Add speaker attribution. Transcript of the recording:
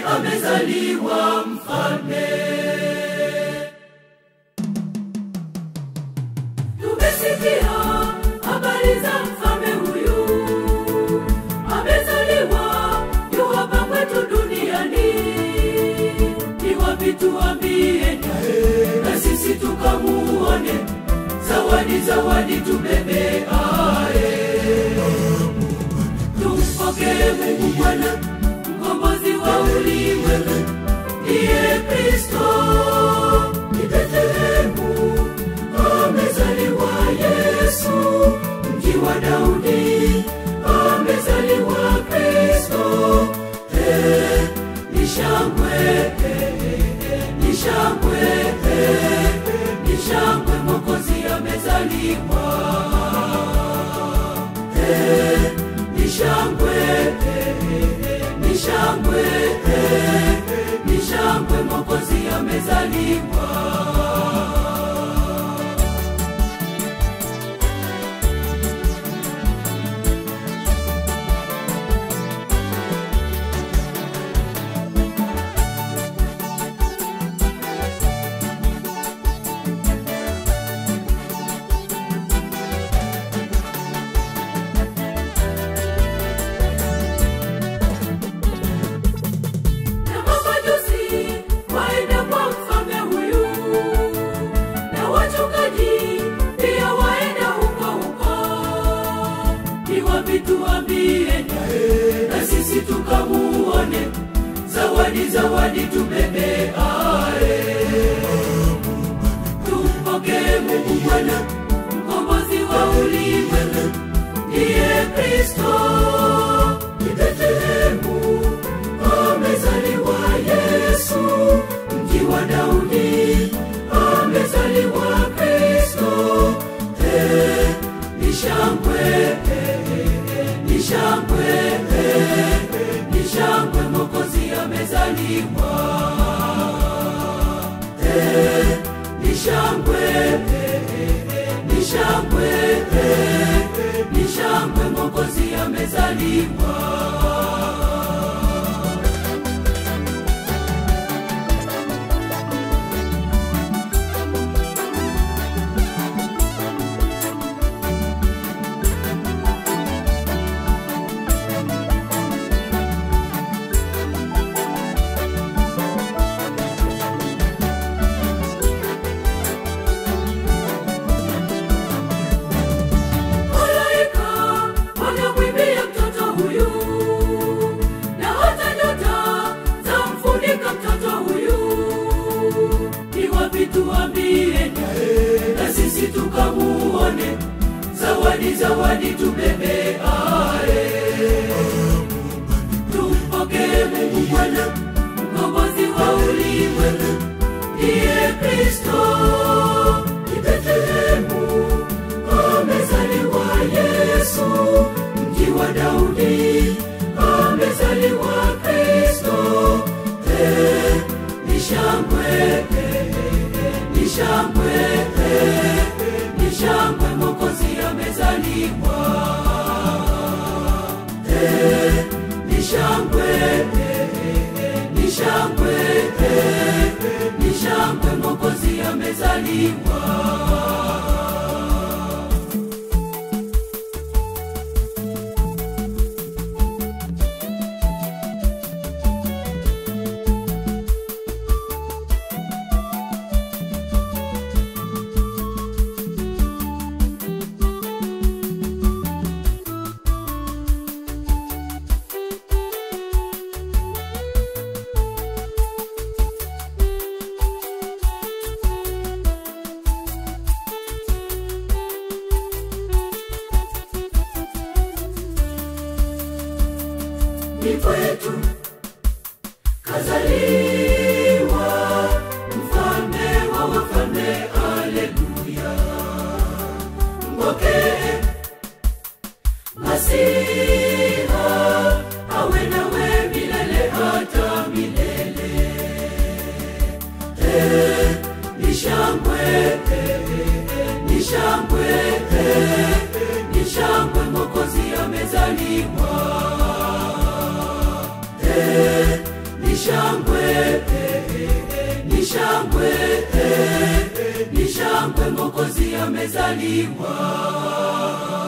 Speaker 1: amezaliwa mfalme. Tumesikia habari za mfalme huyu, amezaliwa yu hapa kwetu duniani. Ni wapi tuambie naye, na sisi tukamuone? Zawadi, zawadi tubebeaye, tumpokee Mungu Bwana, mkombozi wa ulimwengu, ndiye Kristo. Ni Betlehemu amezaliwa Yesu, mji wa Daudi amezaliwa Kristo. Eh, ni shangwe, eh, eh, ni shangwe, eh, ni shangwe, Mwokozi amezaliwa. Eh, ni shangwe, eh, eh, ni shangwe, eh, ni shangwe, Mwokozi amezaliwa. na mamajusi waenda kwa mfalme huyu, na wachungaji pia waenda huko huko. Ni wapi tuambie naye, na sisi tukamuone? Zawadi, zawadi tubebeaye, tumpokee Mungu Bwana, mkombozi wa ulimwengu, ndiye Kristo. Ni Betlehemu amezaliwa Yesu, mji wa Daudi amezaliwa Kristo. Eh, ni shangwe, eh, eh, ni shangwe, eh, ni shangwe, Mwokozi amezaliwa. Eh, ni shangwe, eh, eh, ni shangwe, eh, ni shangwe, Mwokozi amezaliwa. Malaika wanamwimbia mtoto huyu, na hata nyota zamfunika mtoto huyu. Ni wapi tuambie naye, na sisi tukamuone? Zawadi, zawadi tubebeaye, tumpokee Mungu Bwana, mkombozi wa ulimwengu, ndiye Kristo. Ni Betlehemu amezaliwa Yesu, mji wa Daudi amezaliwa Kristo. Eh, ni shangwe, eh, eh, ni shangwe, eh, ni shangwe, Mwokozi amezaliwa. Eh, ni shangwe, eh, eh, ni shangwe, eh, ni shangwe, Mwokozi amezaliwa. ni kwetu kazaliwa mfalme wa wafalme, aleluya. Mpokee Masiha, awe nawe milele hata milele. Eh, ni shangwe, eh, eh, ni shangwe, eh, ni shangwe, Mwokozi amezaliwa. Eh, ni shangwe ni shangwe ni shangwe mokozi amezaliwa